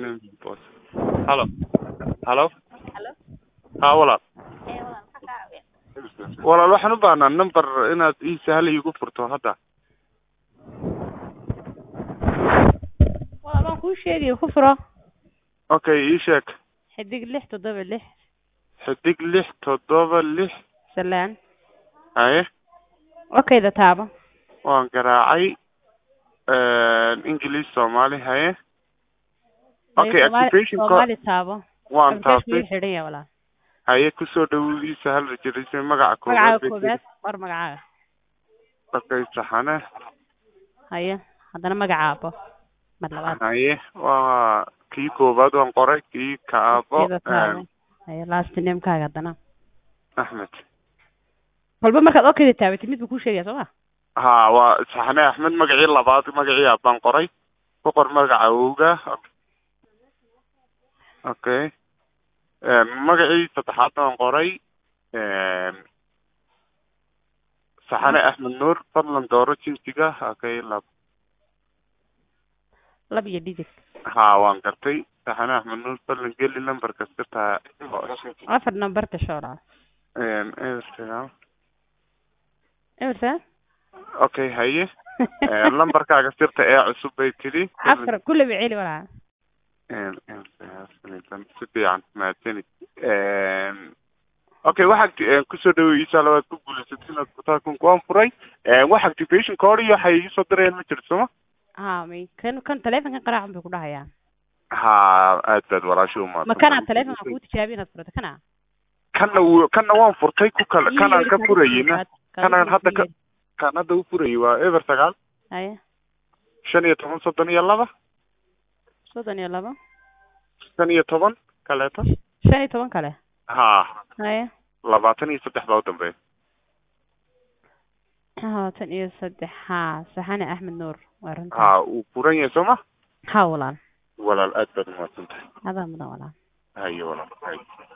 Afternoon boss. Halo. Halo. Halo. Haa walaal. Ee walaal maxaa kaa caawiya? Walaal waxaan u baahnaa number inaad ii sahal iigu furto hadda. Walaal waan kuu sheegay ku furo Okay, ii sheeg. xidig lix toddoba lix Xidig lix toddoba lix. salaan Haye. okayda taabo Waan garaacay. English Soomaali haye. Okay, Soomaali- activation code Soomaali taabo waan application taabtay. wuu xidhan yahay walaal Haye kusoo dhawow ii sahal rejirisay magaca magacaaga bay koobaad war magacaaga tiri. Okay, saxane. haye haddana magacaabo mar labaad Haye waa kii koobaad waan qoray kii kaabo okayda taabo haye last namekaaga haddana Axmed. walba markaad okayda taabatid mid buu kuu sheegaya soo ma haa waa saxane axmed magacii labaad magacii aabaan qoray ku qor magaca awowga okay magacii saddexaad baan qoray saxane axmed nuur fadlan dooro jinsiga okay lab lab iyo digit haa waan gartay saxane axmed nuur fadlan geli lambarka sirta afar number gasho walaal ebersagal emersa okay haye lambarkaaga sirta ee cusub bay tidhi afar kullaba celi walaal si fiican mahadsanid okay wax acti- kusoo dhawow insha allah waad ku guulaysatay inaad kutaakunka waan furay wax activation code iyo waxay iisoo dirayaan ma jirto sooma ha may kan kan taleefonkan qaraacan bay ku dhahayaan ha aad baad walaasha umaasan ma kanaa taleefonka kuu tijaabiya inaad furato kana kanna wuu kanna waan furtay ku kale kanaan ka furayeyna kanaan hadda ka kan hadda u furayay waa eber sagaal haye shan iyo toban soddon iyo laba soddon iyo laba shan iyo toban kaleeto shan iyo toban kale ha haye labaatan iyo saddex baa u dambeeya labaatan iyo saddex ha saxane axmed nuur waa runta ha uu furan yahay sooma ha walaal walaal aad baad umahadsan tahay adaa mudan walaal haye walaal haye